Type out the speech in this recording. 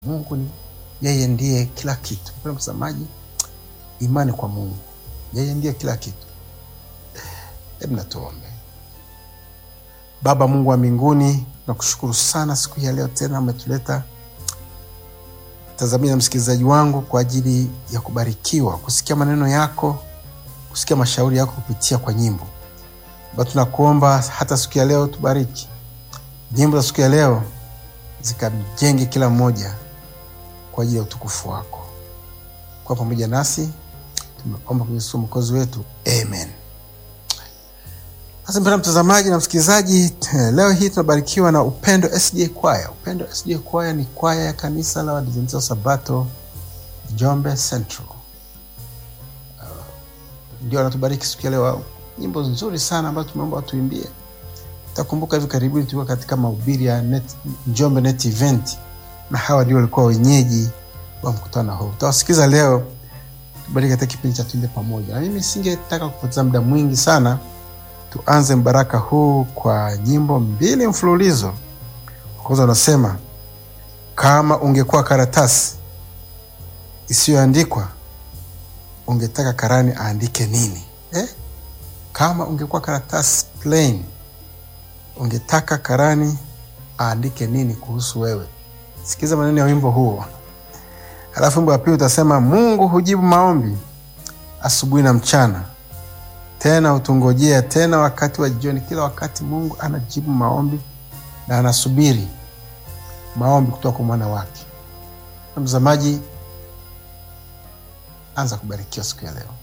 Mungu ni yeye ndiye kila kitu. Mpendwa mtazamaji, imani kwa Mungu, yeye ndiye kila kitu. Hebu na tuombe. Baba Mungu wa mbinguni, nakushukuru sana siku hii ya leo tena umetuleta tazamia na msikilizaji wangu kwa ajili ya kubarikiwa, kusikia maneno yako, kusikia mashauri yako kupitia kwa nyimbo. Baba, tunakuomba hata siku ya leo tubariki nyimbo za siku ya leo, zikamjenge kila mmoja kwa ajili ya utukufu wako. Kwa pamoja nasi tumeomba kwenye Yesu mwokozi wetu, amen. Sasa mpendwa mtazamaji na msikilizaji, leo hii tunabarikiwa na Upendo SDA Kwaya. Upendo SDA Kwaya ni kwaya ya kanisa la Waadventista wa Sabato Njombe Central. Uh, ndio anatubariki siku ya leo, nyimbo nzuri sana ambazo tumeomba watuimbie. Takumbuka hivi karibuni tulikuwa katika mahubiri ya net, Njombe Net Event na hawa ndio walikuwa wenyeji wa mkutano huu. Tutawasikiza leo, tubariki katika kipindi cha tuimbe pamoja, na mimi singetaka kupoteza muda mwingi sana tuanze mbaraka huu kwa nyimbo mbili mfululizo. Kwanza unasema kama ungekuwa karatasi isiyoandikwa ungetaka karani aandike nini eh? Kama ungekuwa karatasi plain ungetaka karani aandike nini kuhusu wewe? Sikiza maneno ya wimbo huo, halafu wimbo wa pili utasema Mungu hujibu maombi asubuhi na mchana tena hutungojea tena wakati wa jioni. Kila wakati Mungu anajibu maombi na anasubiri maombi kutoka kwa mwana wake. Mtazamaji, anza kubarikiwa siku ya leo.